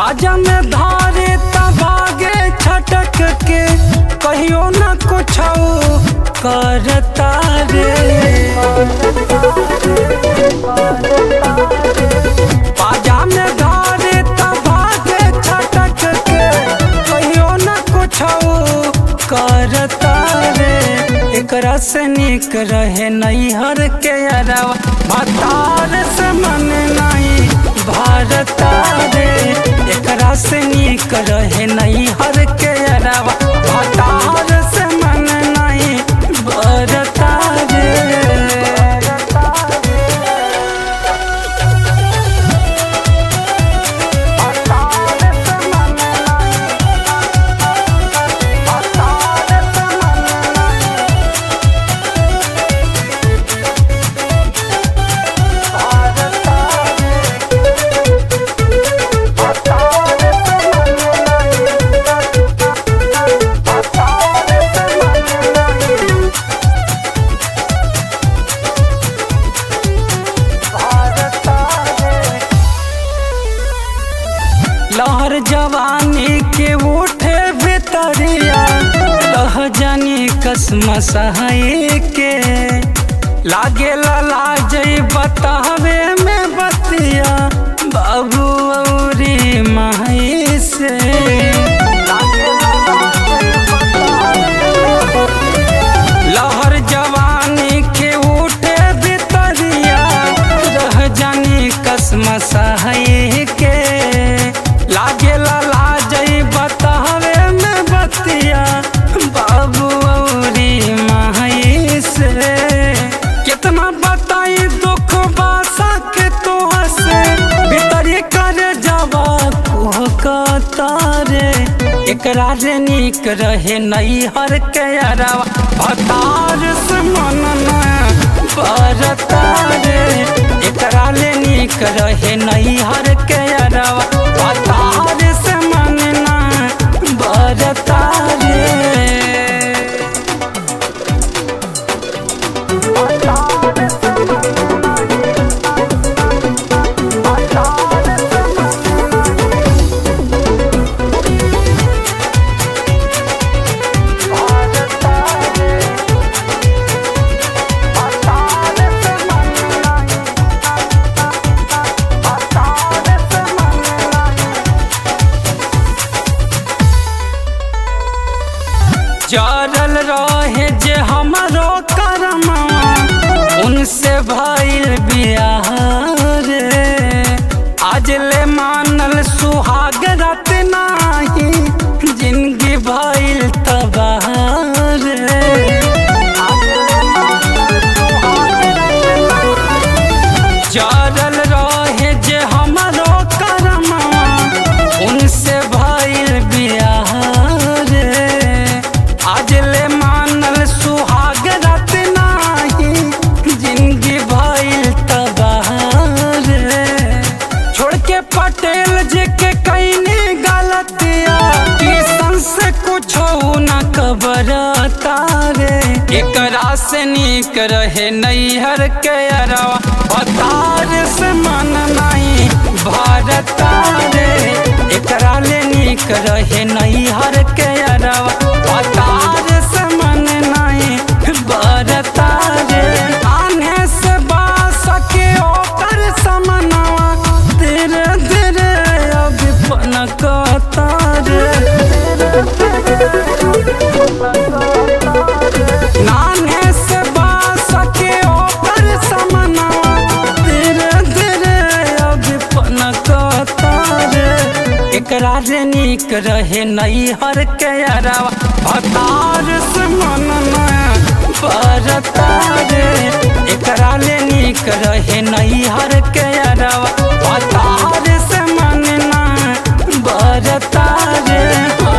पाजा में धारे तबागे छटक के कहियो न कुछ करता रे पाजा में धारे तबागे छटक के कहियो न कुछ करता रे एकरा से निक रहे नैहर के अरवा भतार से मन नहीं भारता रे एकरा से निक रहे नैहर के अरवा भतार से मन नहीं भरता रे लहर जवानी के उठे भितरिया लह जानी कसम सहाय के लागे लाज बतावे में बतिया बाबू औरी माई से लहर जवानी के उठे भितरिया रह जानी कसम सहाय के लागे लाज बतावे में बतिया बाबू औरी माई से कितना बताई दुख बासा के तो से भीतरी कर जावा कुहकता रे एकरा रे निक रहे नैहर के अरवा भतार से मन न बरता रे एकरा ले निक रहे नैहर के अरवा भतार से मन न बरता रे जरल रहे जे हमरो करमवा उनसे भइल बियाह रे आज ले मानल सुहाग रात नाही जिंदगी भइल तबाह रे जरल रहे जे हमरो करमवा उनसे भइल बियाह रे आज ले मानल सुहाग रात नाही जिंदगी भइल तबाह रे छोड़ के पटेल जी के कैनी गलतिया किसन से कुछ न कबरता रे एकरा से निक रहे नैहर के अरवा भतार से मन नहीं भारता रे एकरा ले निक रहे नैहर के अरवा भतार से मन नहीं भारता रे आने से बास के ओकर समनवा धीरे धीरे अभी पनकता रे नाने से बास के ओकर समनवा धीरे धीरे अभी पनकता रे एकरा रे निक रहे नैहर के अरवा भतार से मन बरता रे एकरा ले निक रहे नैहर के अरवा भतार से मन बरता रे